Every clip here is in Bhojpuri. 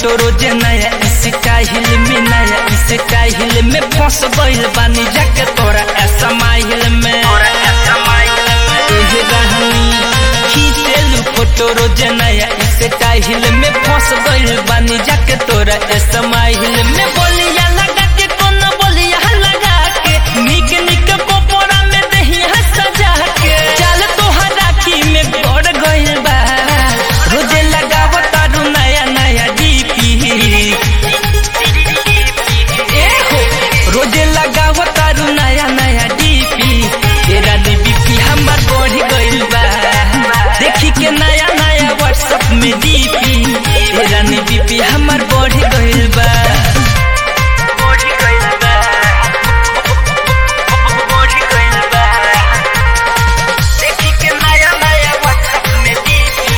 फोटो रोज नया स्टाइल में नया स्टाइल में फंस गइल बानी जाके तोरा ऐसा माहिल में एहे रहनी खींचेलू फोटो रोज नया स्टाइल में फंस गइल बानी जाके तोरा ऐसा माहिल में बोलिया लगा के कोनो बोलिया लगा के निक निक कोपोरा में दहिया सजा के चल तोहरा की में गड़ गइल बा रोजे लगाव तारू नया नया डीपी ए हो रोजे लगाव तारू नया नया डीपी तेरा डीपी हमर बढ़ गइल बा देखी के नया नया व्हाट्सएप में डीपी तेरा डीपी हमर बढ़ गइल बा बढ़ गइल बा बढ़ गइल बा देखी के नया नया व्हाट्सएप में डीपी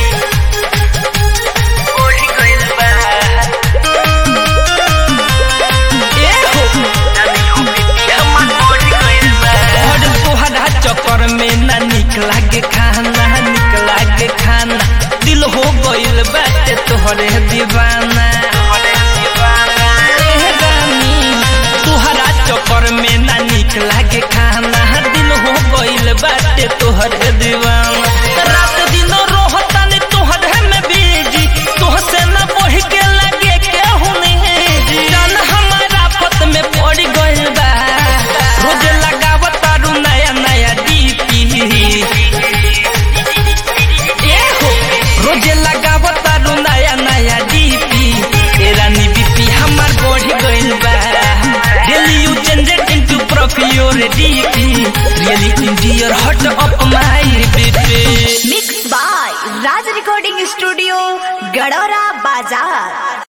बढ़ गइल बा ए हो हमर बढ़ गइल बा और तोहरा चक्कर में ना निक लागे खाना निक लागे खाना दिल हो गइल बाटे तोहरे दीवाना ए रानी, तोहरा चक्कर में ना निक लागे खाना दिल हो गइल बाटे तोहरे दीवाना रात दिन रोहतानी तोहरे में बीजी तोहसे न बढ़ के लगे केहू नहीं जान हमारा पत में पड़ गइल बा रोज लगावत तारू नया नया डीपी ए हो रोज लगावत तारू नया नया डीपी तेरा नी बीपी हमर बढ़ गइल बा daily you generate into profile DP really in dear hut up my BP mix by Raj recording studio गडोरा बाजार